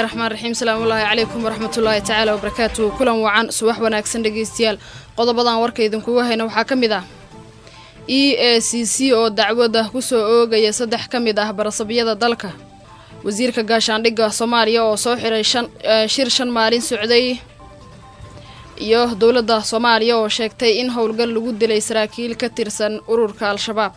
bismillahi raxmaan raxiim salaamullaahi calaykum waraxmatullaahi tacaala wabarakaatuhu kulan wacan subax wanaagsan dhegeystayaal qodobadan warka idinkuga hayna waxaa ka mid ah e a c c oo dacwada kusoo oogaya saddex ka mid ah barasabyada dalka wasiirka gaashaandhigga soomaaliya oo soo xiray shir shan maalin socday iyo dowladda soomaaliya oo sheegtay in howlgal lagu dilay saraakiil ka tirsan ururka al-shabaab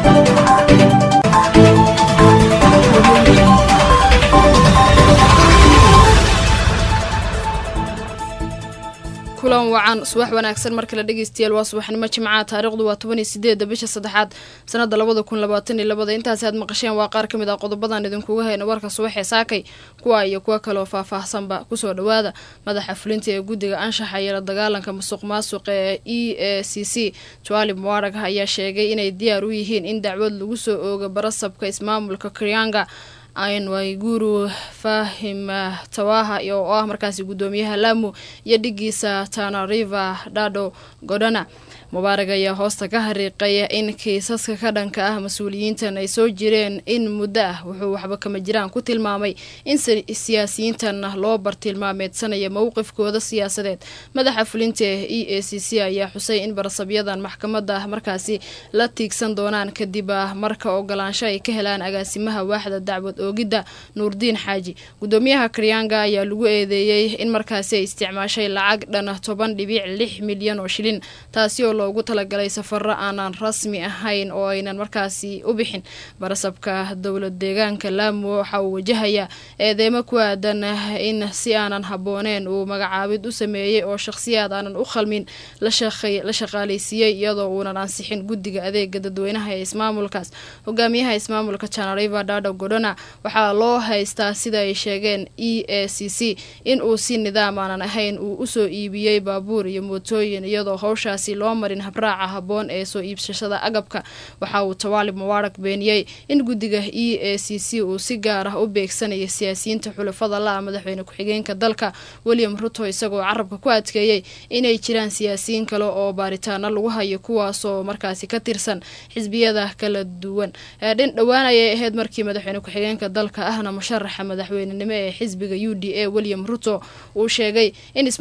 kulan wacan subax wanaagsan mar kale dhegeystayaal waa subaxnimo jimcaha taarikhdu waa toban iyo sideeda bisha saddexaad sanada labada kun labaatan iyo labada intaasi aad maqasheen waa qaar ka mid ah qodobadan idinkuga hayna warka subaxee saakay kuwa iyo kuwo kaleoo faah-faahsanba kusoo dhawaada madaxa fulinta ee guddiga anshaxa iyo la dagaalanka musuq maasuqa ee e a c c jwali muarag ayaa sheegay inay diyaar u yihiin in dacwad lagu soo ooga barasabka ismaamulka karyanga ayn wayguru fahim tawaha oo ah markaasi guddoomiyaha lamu iyo dhigiisa tanariva dhado godhana mubaarag ayaa hoosta ka hariiqay in kiisaska ka dhanka ah mas-uuliyiintan ay soo jireen in muddo ah wuxuu waxba kama jiraan ku tilmaamay in siyaasiyiintan loo bartilmaameedsanaya mowqifkooda siyaasadeed madaxa fulinta e a c c ayaa xusay in barasabyadan maxkamadda markaasi la tiigsan doonaan kadib marka ogolaansho ay ka helaan agaasimaha waaxda dacwad oogidda nuurdiin xaaji guddoomiyaha karyanga ayaa lagu eedeeyey in markaasi ay isticmaashay lacag dhan toban dhibic lix milyan oo shilin taasi oo loogu talagalay safaro aanan rasmi ahayn oo aynan markaasi u bixin barasabka dowlad deegaanka laamo waxa uu wajahayaa eedeemo ku aadan in si aanan habbooneen uu magacaabid u sameeyey oo shakhsiyaad aanan u khalmin la shaqaaleysiiyey iyadoo uunan ansixin guddiga adeega dadweynaha ee ismaamulkaas hogaamiyaha ismaamulka janariva dhado godhona waxaa loo haystaa sida ay sheegeen e a c c in uu si nidaam aanan ahayn uu usoo iibiyey baabuur iyo mootooyin iyadoo howshaasi loo marin habraaca habboon ee soo iibsashada agabka waxa uu tawaalib mubaarag beeniyey in guddiga e a c c uu si gaar ah u beegsanaya siyaasiyiinta xulafada la-a madaxweyne ku-xigeenka dalka william ruto isagoo carabka ku adkeeyey inay jiraan siyaasiyiin kale oo baaritaano lagu hayo kuwaasoo markaasi ka tirsan xisbiyada kala duwan dhin dhowaan ayay ahayd markii madaxweyne ku-xigeenka dalka ahna musharaxa madaxweynenimo ee xisbiga u d a william ruto uu sheegay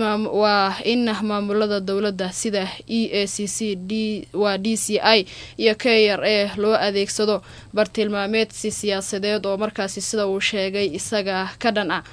waa in maamulada dowladda sida e a c c d waa d c i iyo k r a loo adeegsado bartilmaameedsi siyaasadeed oo markaasi sida uu sheegay isaga ka dhan ah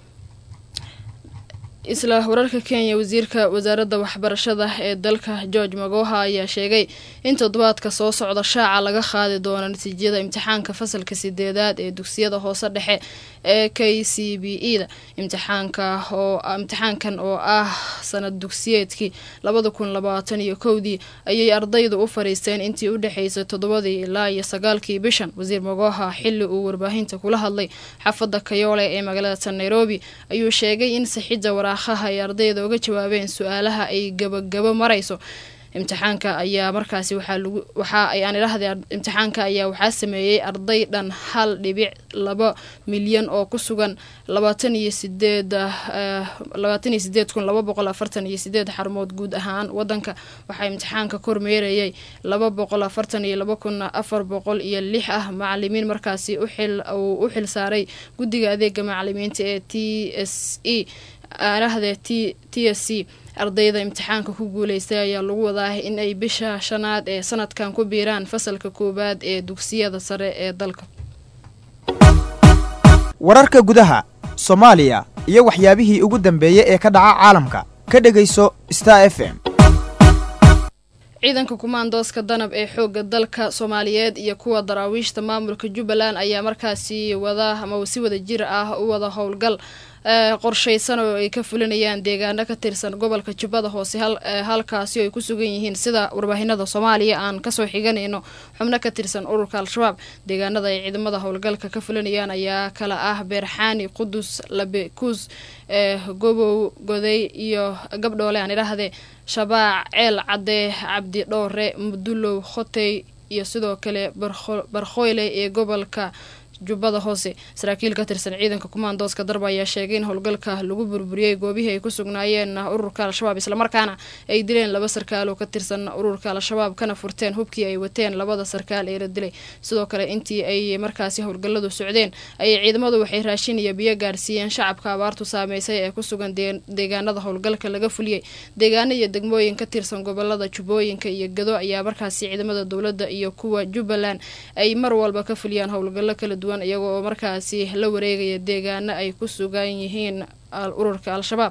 isla wararka kenya wasiirka wasaaradda waxbarashada ee dalka george magoha ayaa sheegay in toddobaadka soo socda shaaca laga qaadi doono natiijada imtixaanka fasalka sideedaad ee dugsiyada hoose dhexe ee k c b e da imtixaanka oo imtixaankan oo ah sanad dugsiyeedkii labada kun labaatan iyo kowdii ayay ardaydu u fariisteen intii u dhexeysay toddobadii ilaa iyo sagaalkii bishan wasiir magoha xili uu warbaahinta kula hadlay xaafadda kayoole ee magaalada nairobi ayuu sheegay in sixidda waraaqaha ay ardayda uga jawaabeen su-aalaha ay gabagabo marayso imtixaanka ayaa markaasi waxaa lagu waxa ay aan idhahday imtixaanka ayaa waxaa sameeyey arday dhan hal dhibic laba milyan oo ku sugan labaatan iyo sideed labaatan iyo sideed kun laba boqol afartan iyo sideed xarumood guud ahaan wadanka waxaa imtixaanka kormeerayay laba boqol afartan iyo laba kun afar boqol iyo lix ah macalimiin markaasi uxil uu u xil saaray guddiga adeega macalimiinta ee t s e aarahdee t t s c ardayda imtixaanka ku guuleystay ayaa lagu wadaa in ay bisha shanaad ee sanadkan ku biiraan fasalka koowaad ee dugsiyada sare ee dalka wararka gudaha soomaaliya iyo waxyaabihii ugu dambeeyey ee ka dhaca caalamka ka dhegayso star f m ciidanka kumaandooska danab ee xooga dalka soomaaliyeed iyo kuwa daraawiishta maamulka jubbaland ayaa markaasi wada ama si wada jir ah u wada howlgal qorshaysan oo ay ka fulinayaan deegaano ka tirsan gobolka jubbada hoose halkaasi oo ay ku sugan yihiin sida warbaahinada soomaaliya aan kasoo xiganayno xubno ka tirsan ururka al-shabaab deegaanada ay ciidamada howlgalka ka fulinayaan ayaa kala ah beerxaani qudus labekuus gobow goday iyo gabdhoole aan idhaahdee shabaac ceel cadde cabdi dhoore mudulow khotey iyo sidoo kale barkhoyle ee gobolka jubbada hoose saraakiil ka tirsan ciidanka kumaandooska darba ayaa sheegay in howlgalka lagu burburiyey goobihii ay ku sugnaayeen ururka al-shabaab islamarkaana ay dileen laba sarkaal oo ka tirsan ururka al-shabaab kana furteen hubkii ay wateen labada sarkaal ee la dilay sidoo kale intii ay markaasi howlgaladu socdeen ayay ciidamadu waxay raashin iyo biyo gaarsiiyeen shacabka abaartu saameysay ee ku sugan deegaanada howlgalka laga fuliyey deegaano iyo degmooyin ka tirsan gobolada jubbooyinka iyo gado ayaa markaasi ciidamada dowladda iyo kuwa jubbaland ay mar walba ka fuliyaan howlgallo kala duwan iyaga oo markaasi la wareegaya deegaano ay ku sugan yihiin ururka al-shabaab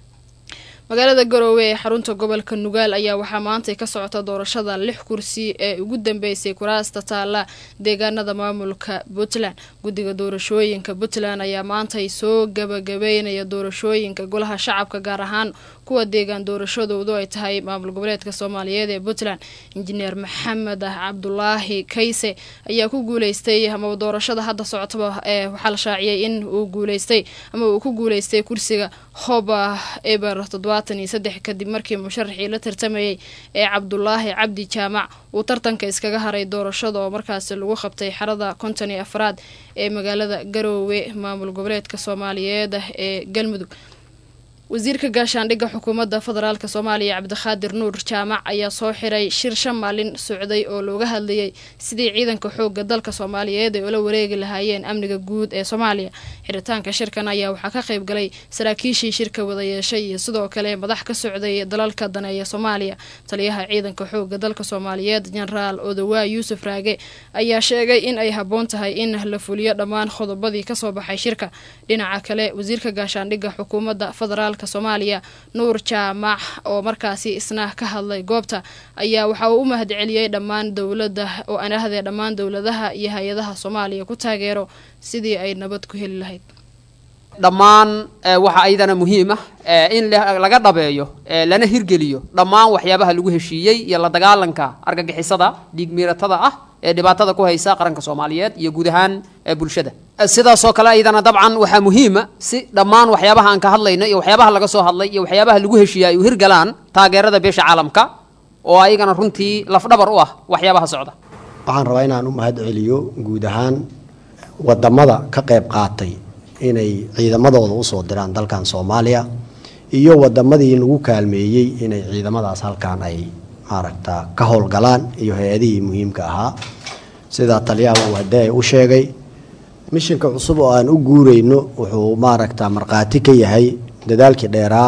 magaalada garoowe ee xarunta gobolka nugaal ayaa waxaa maantay ka socota doorashada lix kursi ee ugu dambeysay kuraasta taalla deegaanada maamulka puntland guddiga doorashooyinka puntland ayaa maantay soo gabagabeynaya doorashooyinka golaha shacabka gaar ahaan kuwa deegaan doorashadoodu ay tahay maamul goboleedka soomaaliyeed ee puntland injineer maxamed cabdulaahi kayse ayaa ku guuleystay ama doorashada hadda socotaba ee waxaa la shaaciyay in uu guuleystay ama uu ku guuleystay kursiga hoba eber toddobaatan iyo saddex kadib markii musharaxii la tartamayay ee cabdulaahi cabdi jaamac uu tartanka iskaga haray doorashada oo markaasi lagu qabtay xarada konton iyo afraad ee magaalada garoowe maamul goboleedka soomaaliyeed ee galmudug wasiirka gaashaandhigga xukuumadda federaalk soomaaliya cabdikhaadir nuur jaamac ayaa soo xiray shir shan maalin socday oo looga hadlayay sidii ciidanka xooga dalka soomaaliyeed ay ula wareegi lahaayeen amniga guud ee soomaaliya xiritaanka shirkan ayaa waxaa ka qayb galay saraakiishii shirka wada yeeshay iyo sidoo kale madax ka socday dalalka daneeya soomaaliya taliyaha ciidanka xooga dalka soomaaliyeed jenaraal odawaa yuusuf raage ayaa sheegay in ay habboon tahay in la fuliyo dhammaan qodobadii kasoo baxay shirka dhinaca kale wasiirka gaashaandhigga xukuumadda federaalk soomaaliya nuur jaamac oo markaasi isna ka hadlay goobta ayaa waxa uu u mahad celiyey dhammaan dowlada oo aan ahdee dhammaan dowladaha iyo hay-adaha soomaaliya ku taageero sidii ay nabad ku heli lahayd dhammaan waxaa ayadana muhiim ah in laga dhabeeyo lana hirgeliyo dhammaan waxyaabaha lagu heshiiyey iyo la dagaalanka argagixisada dhiigmiiratada ah ee dhibaatada ku haysa qaranka soomaaliyeed iyo guud ahaan bulshada sidaasoo kale ayadana dabcan waxaa muhiima si dhammaan waxyaabaha aan ka hadlayno iyo waxyaabaha laga soo hadlay iyo waxyaabaha lagu heshiiya ay u hirgalaan taageerada beesha caalamka oo ayagana runtii lafdhabar u ah waxyaabaha socda waxaan rabaa inaan u mahad celiyo guud ahaan wadamada ka qayb qaatay inay ciidamadooda usoo diraan dalkan soomaaliya iyo wadamadii lagu kaalmeeyey inay ciidamadaas halkan ay maaragta ka howlgalaan iyo hay-adihii muhiimka ahaa sidaa taliyaha uu hadee u sheegay mishinka cusub oo aan u guureyno wuxuu maaragta markhaati ka yahay dadaalkii dheeraa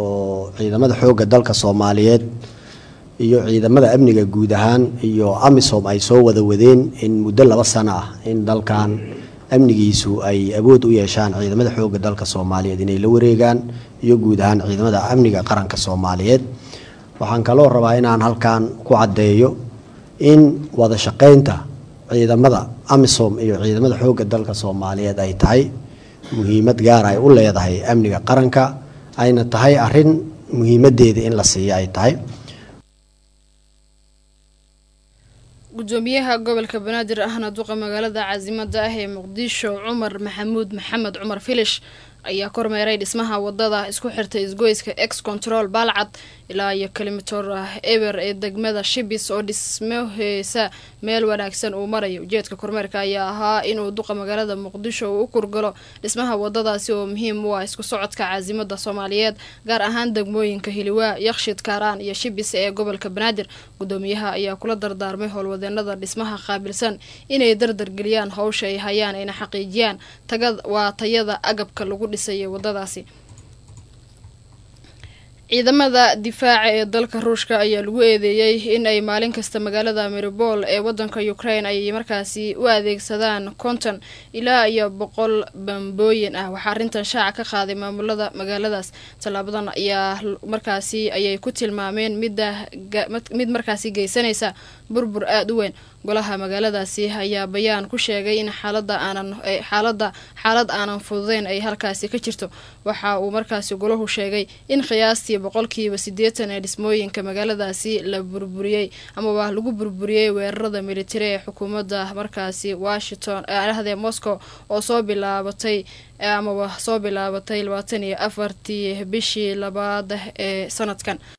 oo ciidamada xoogga dalka soomaaliyeed iyo ciidamada amniga guud ahaan iyo amisom ay soo wada wadeen in muddo laba sano ah in dalkan amnigiisu ay awood u yeeshaan ciidamada xoogga dalka soomaaliyeed inay la wareegaan iyo guud ahaan ciidamada amniga qaranka soomaaliyeed waxaan kaloo rabaa inaan halkan ku caddeeyo in wada shaqaynta ciidamada amisom iyo ciidamada xoogga dalka soomaaliyeed ay tahay muhiimad gaar ay u leedahay amniga qaranka ayna tahay arin muhiimadeeda in la siiyo ay tahay gudoomiyaha gobolka banaadir ahna duqa magaalada caasimada ah ee muqdisho cumar maxamuud maxamed cumar filish ayaa kormeeray dhismaha wadada isku xirtay isgoyska ex control baalcad ilaa iyo kalimator eber ee degmada shibis oo dhismaheesa meel wanaagsan uu marayo ujeedka kormeerka ayaa ahaa inuu duqa magaalada muqdisho uu u kurgalo dhismaha wadadaasi oo muhiim u ah isku socodka caasimada soomaaliyeed gaar ahaan degmooyinka hiliwaa yakshid kaaraan iyo shibis ee gobolka banaadir gudoomiyaha ayaa kula dardaarmay howlwadeenada dhismaha qaabilsan inay dardargeliyaan howsha ay hayaan ayna xaqiijiyaan waa tayada agabka lagu dhisay wadadaasi ciidamada difaaca ee dalka ruushka ayaa lagu eedeeyey in ay maalin kasta magaalada maribol ee wadanka ukraine ay markaasi u adeegsadaan konton ilaa iyo boqol bambooyin ah waxaa arrintan shaaca ka qaaday maamulada magaaladaas tallaabadan ayaa markaasi ayay ku tilmaameen midda mid markaasi geysanaysa burbur aada u weyn golaha magaaladaasi ayaa bayaan ku sheegay in xaalada aanan xaalada xaalad aanan fududeyn ay halkaasi ka jirto waxa uu markaasi golahu sheegay in qiyaastii boqolkiiba siddeetan ee dhismooyinka magaaladaasi la burburiyey amaba lagu burburiyey weerarada militari ee xukuumadda markaasi washington ahdee moscow oo soo bilaabatay amaba soo bilaabatay labaatan iyo afartii bishii labaad ee sanadkan